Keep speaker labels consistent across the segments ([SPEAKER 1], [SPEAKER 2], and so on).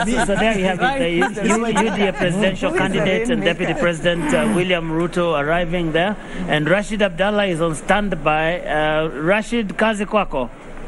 [SPEAKER 1] So there you have it, the U- UDA presidential candidate and Deputy President uh, William Ruto arriving there, and Rashid Abdallah is on standby. Uh, Rashid, kazi kwako.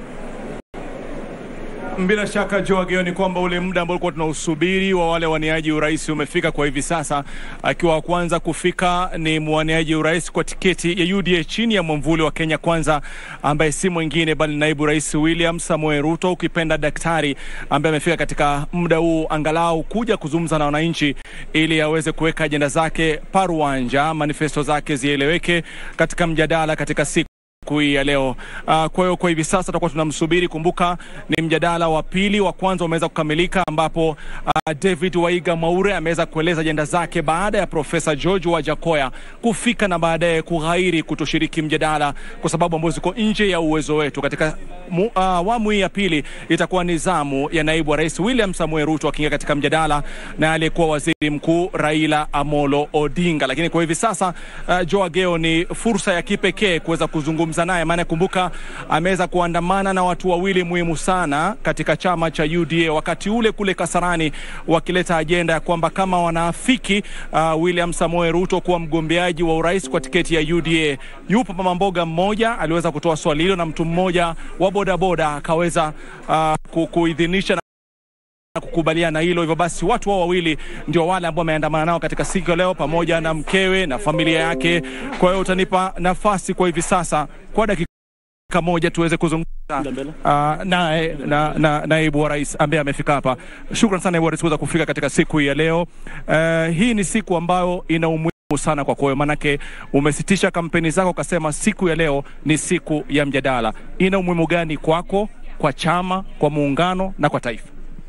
[SPEAKER 2] Bila shaka Joageo, ni kwamba ule muda ambao ulikuwa tunausubiri wa wale waniaji urais umefika kwa hivi sasa. Akiwa wa kwanza kufika ni mwaniaji urais kwa tiketi ya UDA chini ya mwamvuli wa Kenya Kwanza, ambaye si mwingine bali naibu rais William Samoei Ruto, ukipenda daktari, ambaye amefika katika muda huu angalau kuja kuzungumza na wananchi ili aweze kuweka ajenda zake paruanja, manifesto zake zieleweke katika mjadala katika siku siku hii ya leo. Uh, kwa hiyo kwa hivi sasa tutakuwa tunamsubiri. Kumbuka ni mjadala wa pili, wa kwanza umeweza kukamilika, ambapo uh, David Waiga Mwaure ameweza kueleza ajenda zake baada ya Profesa George Wajakoya kufika na baadaye kughairi kutoshiriki mjadala kwa sababu ambazo ziko nje ya uwezo wetu. Katika mu- uh, awamu hii ya pili itakuwa ni zamu ya naibu wa rais William Samoei Ruto akiingia katika mjadala na aliyekuwa waziri mkuu Raila Amolo Odinga. Lakini kwa hivi sasa uh, Joe Ageo ni fursa ya kipekee kuweza kuzungumza naye, maana kumbuka ameweza kuandamana na watu wawili muhimu sana katika chama cha UDA wakati ule kule Kasarani, wakileta ajenda ya kwamba kama wanaafiki uh, William Samoei Ruto kuwa mgombeaji wa urais kwa tiketi ya UDA. Yupo mama mboga mmoja aliweza kutoa swali hilo na mtu mmoja wa bodaboda akaweza uh, ku- kuidhinisha na na kukubaliana hilo. Hivyo basi watu hao wawili ndio wale ambao wameandamana nao katika siku ya leo, pamoja na mkewe na familia yake. Kwa hiyo utanipa nafasi kwa hivi sasa kwa dakika moja tuweze kuzungumza uh, naye na, na, naibu wa rais ambaye amefika hapa. Shukran sana naibu wa rais kuweza kufika katika siku hii ya leo. Uh, hii ni siku ambayo ina umuhimu sana kwako wewe, manake umesitisha kampeni zako ukasema siku ya leo ni siku ya mjadala. Ina umuhimu gani kwako, kwa chama, kwa muungano na kwa taifa?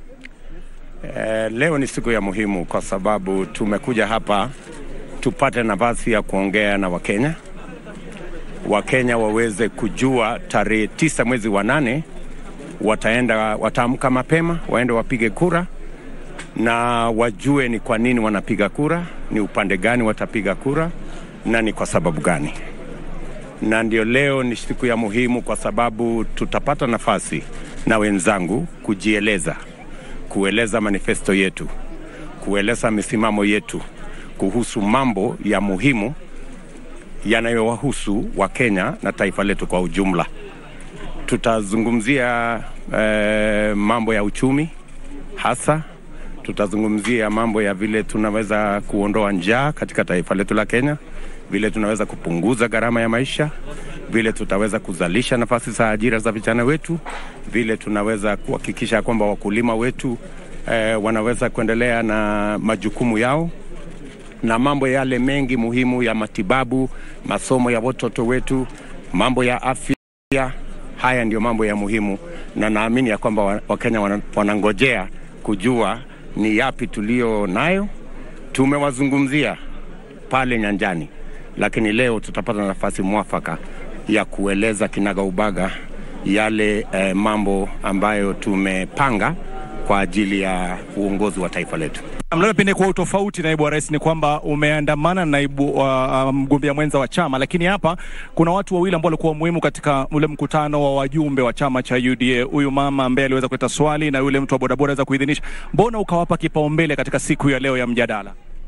[SPEAKER 3] Eh, leo ni siku ya muhimu kwa sababu tumekuja hapa tupate nafasi ya kuongea na Wakenya. Wakenya waweze kujua tarehe tisa mwezi wa nane wataenda wataamka mapema waende wapige kura na wajue ni kwa nini wanapiga kura, ni upande gani watapiga kura na ni kwa sababu gani. Na ndio leo ni siku ya muhimu kwa sababu tutapata nafasi na wenzangu kujieleza kueleza manifesto yetu, kueleza misimamo yetu kuhusu mambo ya muhimu yanayowahusu Wakenya na taifa letu kwa ujumla. Tutazungumzia eh, mambo ya uchumi hasa, tutazungumzia mambo ya vile tunaweza kuondoa njaa katika taifa letu la Kenya, vile tunaweza kupunguza gharama ya maisha, vile tutaweza kuzalisha nafasi za ajira za vijana wetu, vile tunaweza kuhakikisha kwamba wakulima wetu eh, wanaweza kuendelea na majukumu yao na mambo yale mengi muhimu ya matibabu, masomo ya watoto wetu, mambo ya afya. Haya ndio mambo ya muhimu, na naamini ya kwamba wa- Wakenya wana- wanangojea kujua ni yapi tulio nayo. Tumewazungumzia pale nyanjani, lakini leo tutapata nafasi mwafaka ya kueleza kinagaubaga yale eh, mambo ambayo tumepanga kwa ajili ya uongozi wa taifa letu.
[SPEAKER 2] Labda pengine kwa utofauti, naibu wa rais, ni kwamba umeandamana na naibu wa uh, mgombea mwenza wa chama, lakini hapa kuna watu wawili ambao walikuwa muhimu katika ule mkutano wa wajumbe wa chama cha UDA, huyu mama ambaye aliweza kuleta swali na yule mtu wa bodaboda aweza kuidhinisha. Mbona ukawapa kipaumbele katika siku ya leo ya mjadala?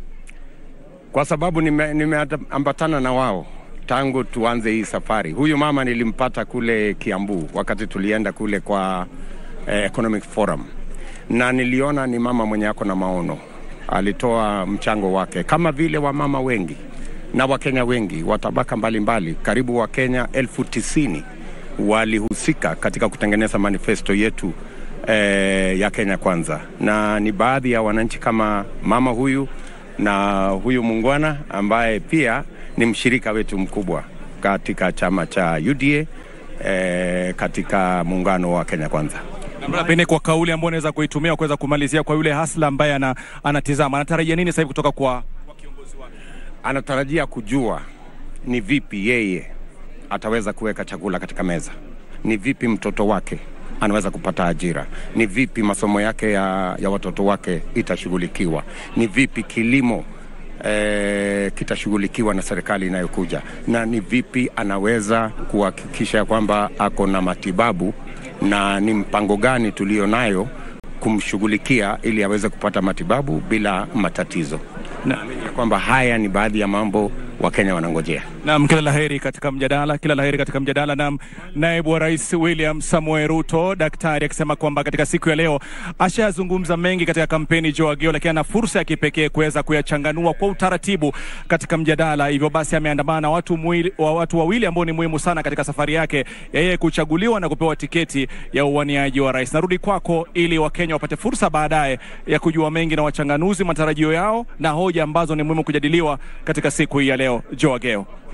[SPEAKER 3] kwa sababu nime- nimeambatana na wao tangu tuanze hii safari. Huyu mama nilimpata kule Kiambu wakati tulienda kule kwa eh, Economic Forum, na niliona ni mama mwenye ako na maono. Alitoa mchango wake kama vile wamama wengi na Wakenya wengi wa tabaka mbalimbali, karibu Wakenya elfu tisini walihusika katika kutengeneza manifesto yetu eh, ya Kenya Kwanza, na ni baadhi ya wananchi kama mama huyu na huyu muungwana ambaye pia ni mshirika wetu mkubwa katika chama cha UDA eh, katika muungano wa Kenya Kwanza.
[SPEAKER 2] Labda pengine kwa kauli ambayo unaweza kuitumia kuweza kumalizia kwa yule hasla ambaye ana, anatizama anatarajia nini sasa hivi kutoka kwa
[SPEAKER 3] anatarajia kujua ni vipi yeye ataweza kuweka chakula katika meza, ni vipi mtoto wake anaweza kupata ajira, ni vipi masomo yake ya, ya watoto wake itashughulikiwa, ni vipi kilimo eh, kitashughulikiwa na serikali inayokuja, na ni vipi anaweza kuhakikisha kwamba ako na matibabu na ni mpango gani tulio nayo kumshughulikia ili aweze kupata matibabu bila matatizo.
[SPEAKER 2] Na-
[SPEAKER 3] Naamini ya kwamba haya ni baadhi ya mambo Wakenya wanangojea.
[SPEAKER 2] Naam, kila laheri katika mjadala, kila laheri katika mjadala. Naam, naibu wa rais William Samoei Ruto, daktari akisema kwamba katika siku ya leo ashayazungumza mengi katika kampeni Joe Ageo, lakini ana fursa ya kipekee kuweza kuyachanganua kwa utaratibu katika mjadala. Hivyo basi ameandamana na watu, mwili, wa watu wawili ambao ni muhimu sana katika safari yake ya yeye kuchaguliwa na kupewa tiketi ya uwaniaji wa rais. Narudi kwako ili Wakenya wapate fursa baadaye ya kujua mengi na wachanganuzi matarajio yao na hoja ambazo ni muhimu kujadiliwa katika siku hii ya leo. Joe Ageo.